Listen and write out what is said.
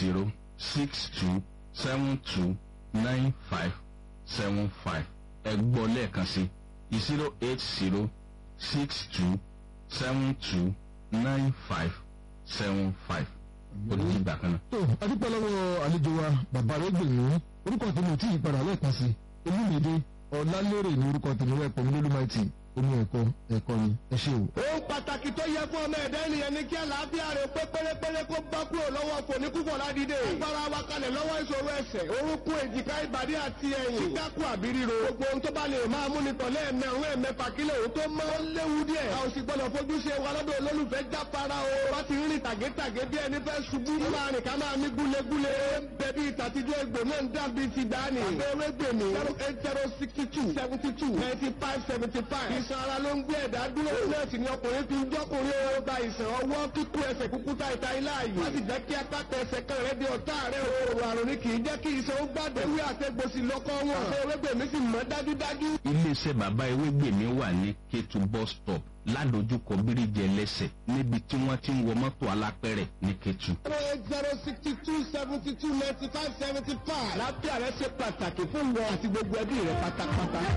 zero six two seven two nine five seven five ẹ gbọ́ lẹ́ẹ̀kan sí zero eight zero six two seven two nine five seven five olùdí ìgbà kan náà. tó adúpẹ́ lọ́wọ́ àlejò wa bàbá rẹ̀ gbèmí orúkọ tèmi ò tí ì padà lẹ́ẹ̀kan sí olúmídé ọ̀làlérè ní orúkọ tèmi rẹ̀ pẹ̀lú lólúmáìtì omi ẹ̀kọ́ ẹ̀kọ́ ni ẹ ṣé o. ohun pàtàkì tó yẹ fún ọmọ ẹ̀dá ènìyàn ni kí àlàáfíà rẹ̀ pé pérépéré kó bá kúrò lọ́wọ́ fòníkúfọ̀ ládìde. agbára wa kalẹ̀ lọ́wọ́ ìṣòro ẹsẹ̀ orúnkún èjìká ìbàdí àti ẹ̀yìn. sígákù àbí ríro. gbogbo ohun tó bá lè máa mú ni tọ̀lé ẹ̀mẹ́ àwọn ẹ̀mẹ́fà kílẹ̀ òun tó mọ́. ó léwu díẹ̀. a ò sì gbọ́dọ̀ fojú ṣe wa lọ́dọ̀ olólùfẹ́ jáfara o. wá ti rìn tàgétàgé bí ẹni fẹ́ ṣubú. ó máa rìn ká máa mí gúlegúle. bẹ̀bí ìtàtijọ́ egbò náà ń dàbí ti dání. àbẹ̀wé gbèmí. zero eight zero sixty two seventy two ninety five seventy five. ìsan ara ló ń gbé ẹ̀dá dúró. náà sì ni ọkùnrin fi ń jọ́kùnrin ó gba ìsàn ọwọ́ kíkú ẹsẹ̀ kúkúta ìta ilá yìí. wọ́n sì jẹ́ kí apáta ẹsẹ̀ kan rẹ̀ di ọ̀tá rẹ̀ o. òrò àrùn ni kì í jẹ́ kí iṣan ó gbàdé. ewé àtẹ̀gbòsì lọ́kọ́ wọn. àṣẹ ewégbèmí sì mọ́ dájúdájú. iléeṣẹ́ bàbá ewégbèmí wà ní kétu bus stop ládojúkọ bíríjì ẹlẹ́sẹ̀ níbi tí wọ́n ti ń wọ mọ́tò alápẹ̀rẹ̀ ní kétu. zero eight zero sixty two seventy two ninety five seventy five. lábẹ́ àrẹ ṣe pàtàkì fún wọn àti gbogbo ẹbí rẹ pátápátá.